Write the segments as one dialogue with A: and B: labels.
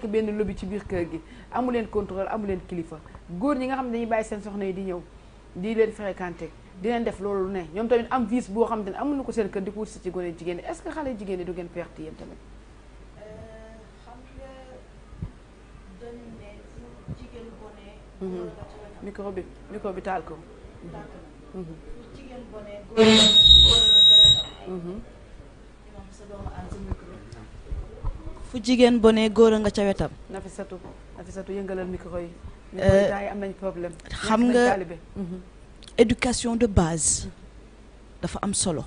A: benn lobby ci biir kër gi amu leen contrôle amu leen kilifa góor ñi nga xam ne dañuy bàyyi seen soxna yi di ñëw di leen fréquenté di leen def loolu ne ñoom tamit am vice boo xam ne amuñu ko seen kër di ko wut si ci gone jigéen ñi est-ce que xale jigéen ñi du ngeen perte yéen tamit
B: xam nga dañu ne fu jigéen bonee góor nga ca wetam
A: micro bi micro bi taal ko
B: tàkk na fu jigéen bonee góor nga góor nga ca wetam imam sa doomu aan sa micro fu jigéen bonee góor nga ca wetam
A: Nafisatu Nafisatu yëngalal micro yi micro
B: Euh,
A: yi temps yi am nañ problème
B: xam
A: ñàkk nañ
B: nga-
A: taalibe. Mhm.
B: éducation de base dafa am solo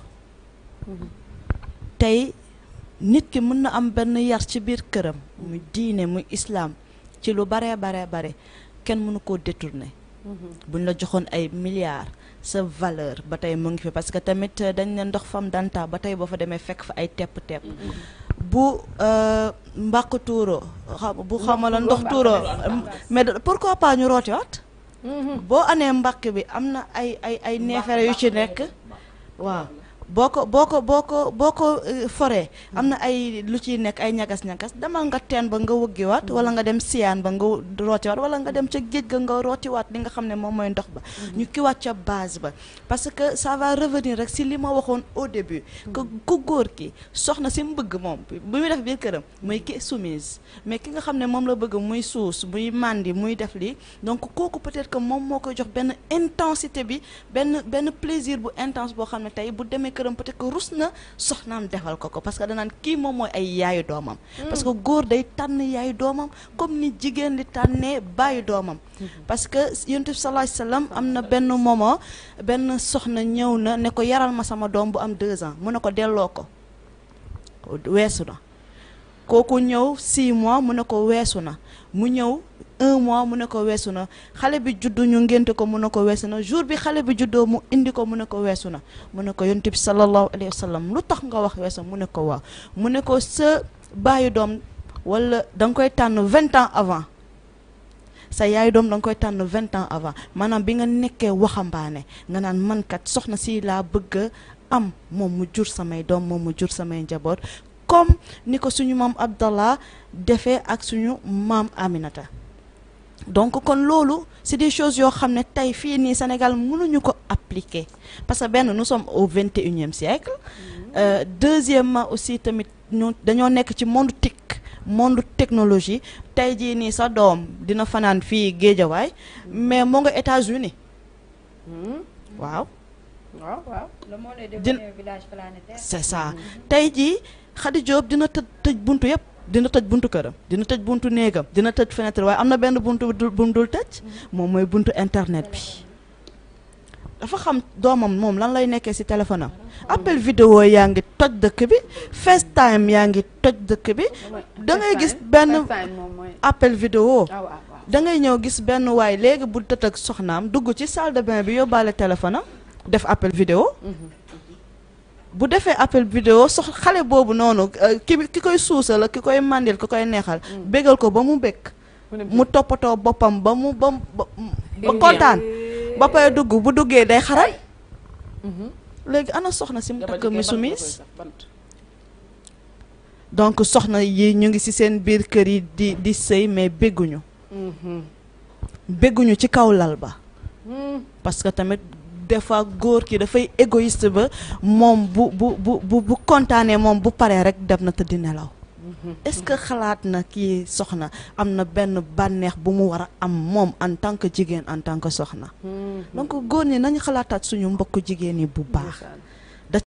B: tey nit ki mën na am benn yar ci biir këram muy diine muy islaam ci lu baree baree bare kenn mënu koo détourner buñ la joxoon ay milliards sa valeur ba tey mu ngi fi parce que tamit euh, dañ ne ndox fam danta ba tey boo fa demee fekk fa ay tepp-tepp bu euh, mbàq tuuro xam bu xamala ndox tuuro mais de- pourquoi pas ñu rootiwaat boo anee mbàq bi am na ay ay ay neefere yu ci nekk waaw boo ko boo ko boo ko boo ko euh, foree am na ay lu ciy nekk ay ñagas-ñagas demal nga teen ba nga wëggiwaat wala nga dem siyaan ba nga rootiwaat wala nga dem ca géej ga nga rootiwaat li nga xam ne moom mooy ndox ba ñu kiwaat ca base ba parce que ça va revenir rek si li ma waxoon au début que ku góor ki soxna si mu bëgg moom bu muy def biir këram muy ki soumise mais ki nga xam ne moom la bëgg muy suus muy màndi muy def lii donc kooku peut-être que moom moo koy jox benn intensité bi benn benn plaisir bu intense boo xam ne tey bu demee këram peut-être que rus na soxnaam defal ko ko parce que danaan kii moom mooy ay yaayu doomam parce que góor day tànn yaayu doomam comme ni jigéen li tànnee bàyyi doomam parce que yonent bi sallallahu alayhi wasallam am na benn moment benn soxna ñëw na ne ko yaral ma sama doom bu am deux ans mu ne ko delloo ko weesu na kooku ñëw 6 mois mu ne ko weesu na mu ñëw un mois mu ne ko weesu na xale bi juddu ñu ngénte ko mu ne ko weesu na jour bi xale bi juddoo mu indi ko mu ne ko weesu na mu ne ko yonent bi sallallahu alayhi wa sallam lu tax nga wax weesu mu ne ko waaw mu ne ko sa baayu doom wala da nga koy tànn vingt ans avant sa yaayu doom da nga koy tànn vingt ans avant maanaam bi nga nekkee waxambaane nga naan man kat soxna si laa bëgg a am moom mu jur samay doom moom mu jur samay njaboot comme ni ko suñu maam Abdallah defee ak suñu maam Aminata donc kon loolu c'est des choses yoo xam ne tey fii nii Sénégal mënuñu ko appliquer parce que benn nous sommes au vingt et unième siècle euh, deuxièmement aussi tamit ñu dañoo nekk ci monde tic monde technologie tey jii nii sa doom dina fanaan fii Géejawaay mais moo nga États-Unis waaw
A: waaw waaw
C: le monde est
B: Din-
C: devenu un village planétaire.
B: c'est ça tey jii Khady Diop dina tëj tëj buntu yëpp dina tëj buntu këram dina tëj buntu néegam dina tëj fenêtre waaye am na benn buntu bu bu mu dul tëj moom mooy buntu internet bi dafa xam doomam moom lan lay nekkee ci téléphone am appel vidéo yaa ngi toj dëkk bi FaceTime yaa ngi toj dëkk bi da ngay gis benn appel vidéo
A: ah waaw waaw
B: da ngay ñëw gis benn waay léegi bu tët ak soxnaam dugg ci salle de bain bi yóbbaale téléphone am def appel vidéo bu defee appel vidéo sox xale boobu noonu euh, ki ki koy suusal ak ki koy màndil ki koy neexal bégal ko ba mu békk mu toppatoo boppam ba mu ba mu ba ba kontaan ba pare dugg bu duggee day xaral léegi ana soxna si mu takk mi sumis donc soxna yi ñu ngi ci seen biir kër yi di di sëy mais bégguñu bégguñu ci kaw lal ba parce que tamit des fois góor ki dafay égoïste ba moom bu bu bu bu bu kontaanee moom bu paree rek dem na tëddi nelaw est-ce que xalaat na kii soxna am na benn bànneex bu mu war a am moom en tant que jigéen en tant que soxna donc góor ñi nañu xalaataat suñu mbokk jigéen yi bu baax